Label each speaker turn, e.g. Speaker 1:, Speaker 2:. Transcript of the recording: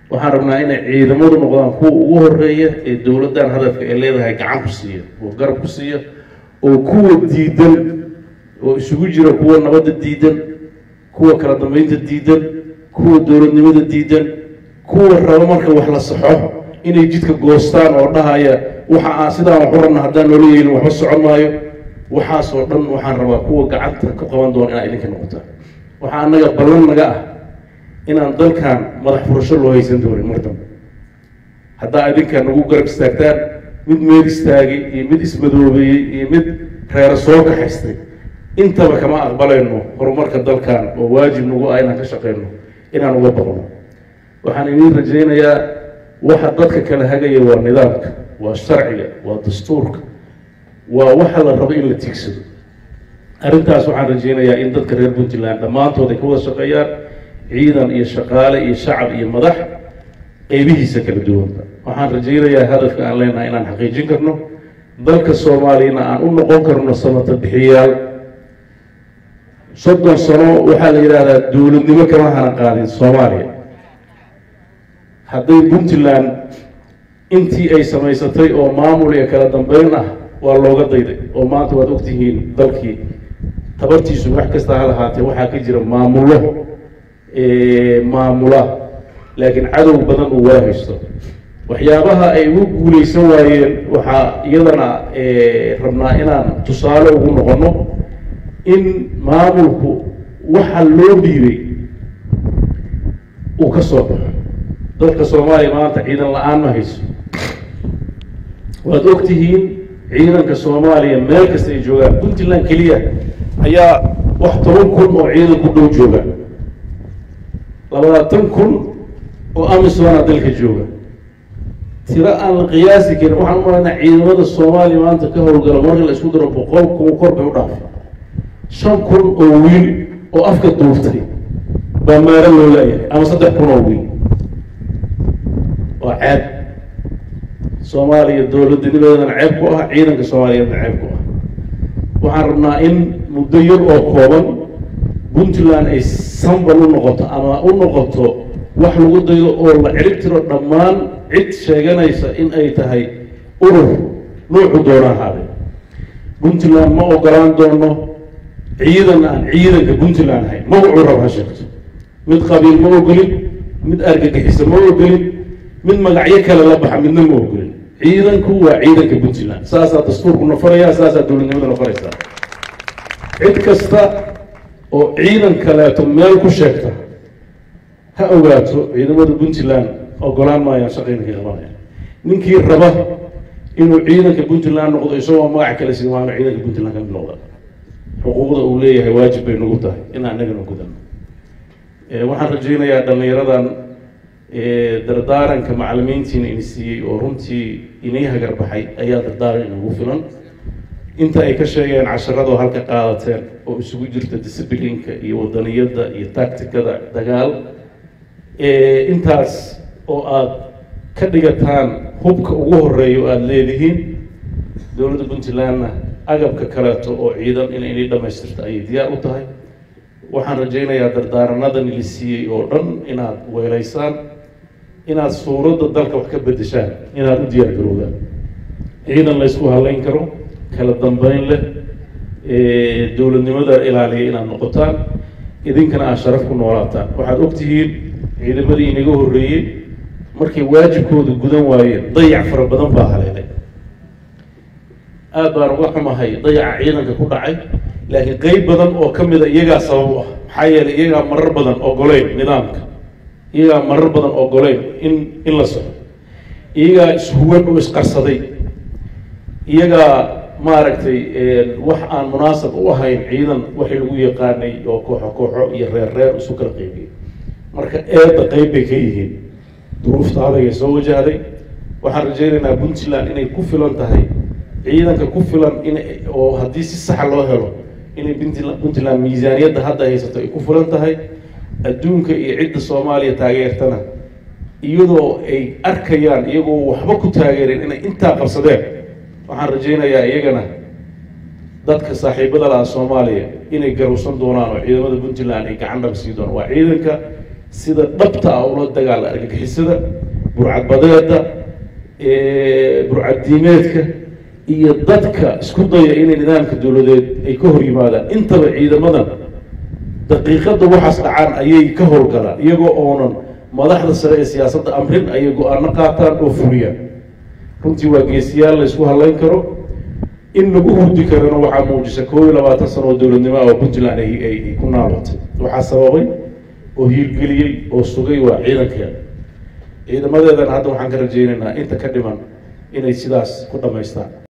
Speaker 1: waxaan rabnaa inay ciidamadu noqdaan kuwa ugu horeeya ee dowladdan hadafka ay leedahay gacan ku siiya oo garab ku siiya oo kuwa diidan oo isugu jira kuwa nabadda diidan kuwa kala dambeynta diidan kuwa dowladnimada diidan kuwa raba marka wax la saxo inay jidka goostaan oo dhahaya waxa aan sidaan wax u rabna haddaan noola yeelin waxba socon maayo waxaasoo dhan waxaan rabaa kuwa gacanta ku qaban doona inaa idinka noqotaan waxaa annaga ballan naga ah inaan dalkan madax furasho loo haysan doonin mar dambe haddaa idinka nagu garab istaagtaan mid meel istaagay iyo mid ismadoobeeyey iyo mid reero soo kaxaystay intaba kama aqbalayno horumarka dalkan oo waajib nagu ah inaan ka shaqeyno inaan uga baqno waxaan idiin rajaynayaa waxa dadka kala hagaya waa nidaamka waa sharciga waa dastuurka waa waxa la rabo in la tiigsado arrintaas waxaan rajaynayaa in dadka reer puntland dhammaantood ay ka wada shaqeeyaan ciidan iyo shaqaale iyo shacab iyo madax qeybihiisa kala duwanba waxaan rajaynayaa hadafka aan leenahay inaan xaqiijin karno dalka soomaaliyana aan u noqon karno samata bixiyaal soddon sano waxaa la yidhaahdaa dowladnimo kama hana qaadin soomaaliya hadday puntland intii ay samaysatay oo maamul iyo kala dambeyn ah waa looga dayday oo maanta waad ogtihiin dalkii tabartiisu wax kasta ha lahaatee waxaa ka jira maamullo maamula laakiin cadow badan uu wada haysto waxyaabaha ay ugu guuleysan waayeen waxaa iyadana rabnaa inaan tusaale ugu noqono in maamulku waxa loo dhiibay uu ka soo baxo dalka soomaaliya maanta ciidan la-aan ma hayso waad ogtihiin ciidanka soomaaliya meel kasta ay joogaan puntland keliya ayaa wax toban kun oo ciidan ku dhow jooga labaatan kun oo amisona dalka jooga tiro aan la qiyaasi karin waxaan u malaynaa ciidamada soomaaliya maanta ka howlgala marka la isku daro boqol kun kor bay u dhaafay shan kun oo wiil oo afka duuftay baa maaro loo laayahay ama saddex kun oo wiil waa ceeb soomaaliya dowladnimadeedana ceeb ku ah ciidanka soomaaliyeedna ceeb ku ah waxaan rabnaa in muddo yar oo kooban puntland ay sambal u noqoto ama u noqoto wax lagu dayo oo la cirib tiro dhammaan cid sheeganaysa in ay tahay urur nuucu doona ahaaday puntland ma ogolaan doono ciidan aan ciidanka puntland ahayn magacuu rab ha sheegto mid qabiil ma ogolin mid argagixisa ma ogolin mid magacyo kale la baxa midna ma ogolin ciidanku waa ciidanka puntland saasaa dastuurku nafaraya saasaa dowladnimada nafaraysaa cid kasta oo ciidan kaleeto meel ku sheegta ha ogaato ciidamada puntland ogolaan maayaan shaqaynanka qabanaya ninkii raba inuu ciidanka puntland noqdo isagoo magac kale siin waana ciidanka puntland ka mid noqda xuquuqda uu leeyahay waajib bay nagu tahay in annagana gudano waxaan rajaynayaa dhallinyaradan dardaaranka macalimiintiina ini siiyey oo runtii inii hagarbaxay ayaa dardaaran inagu filan inta ay ka sheegeen casharadoo halka qaadateen oo isugu jirta disciplinka iyo wadaniyadda iyo tacticada dagaal intaas oo aad ka dhigataan hubka ugu horeeya oo aada leedihiin dowladda puntlandna agabka kaleeto oo ciidan in inay dhamaystirta ayay diyaar u tahay waxaan rajaynayaa dardaaranadan la siiyey oo dhan inaad weelaysaan inaad suuradda dalka wax ka bedeshaan inaad u diyaar garoodaan ciidan laysku halayn karo kala dambeyn leh dowladnimada ilaaliya inaad noqotaan idinkana aad sharaf ku noolaataan waxaad ogtihiin ciidamadii inaga horreeyey markay waajibkooda gudan waayeen dayac fara badan baa haleelay aad baan uga xumahay dayaca ciidanka ku dhacay laakiin qeyb badan oo ka mida iyagaa sabab u ah maxaa yeelay iyagaa marar badan ogoleyn nidaamka iyagaa marar badan ogoleyn in in la soco iyagaa ishuwan oo isqarsaday iyagaa maaragtay wax aan munaasab u ahayn ciidan waxay lagu yaqaanay oo kooxo kooxo iyo reer reer isu kala qeybiyey marka eedda qeyb bay ka yihiin duruufta adagay soo wajahday waxaan rajaynaynaa puntland inay ku filan tahay ciidanka ku filan in oo haddii si saxa loo helo inay puntland puntland miisaaniyadda hadda haysato ay ku filan tahay adduunka iyo cidda soomaaliya taageertana iyadoo ay arkayaan iyagoo waxba ku taageereen inay intaa qabsadeen waxaan rajaynayaa iyagana dadka saaxiibada laha soomaaliya inay garowsan doonaan oo ciidamada puntland ay gacan dhab sii doonaan waa ciidanka sida dhabta ah ula dagaala argagixisada burcadbadeeda burcaddiimeedka iyo dadka isku daya inay nidaamka dowladeed ay ka hor yimaadaan intaba ciidamadan daqiiqadda waxaas dhacaan ayay ka howlgalaan iyagoo oonan madaxda sare ee siyaasadda amrin ayay go-aano qaataan oo fuliyaan runtii waa geesiyaal la ysku hadlayn karo in lagu hurdi karana waxaa muujisa koob iyo labaatan sano oo dowladnimo ah oo puntland ay ay ku naalotay waxaa sababay oo hiirgeliyey oo sugay waa ciidankeeda ciidamadeedana hadda waxaan ka rajaynaynaa inta ka dhiman inay sidaas ku dhamaystaan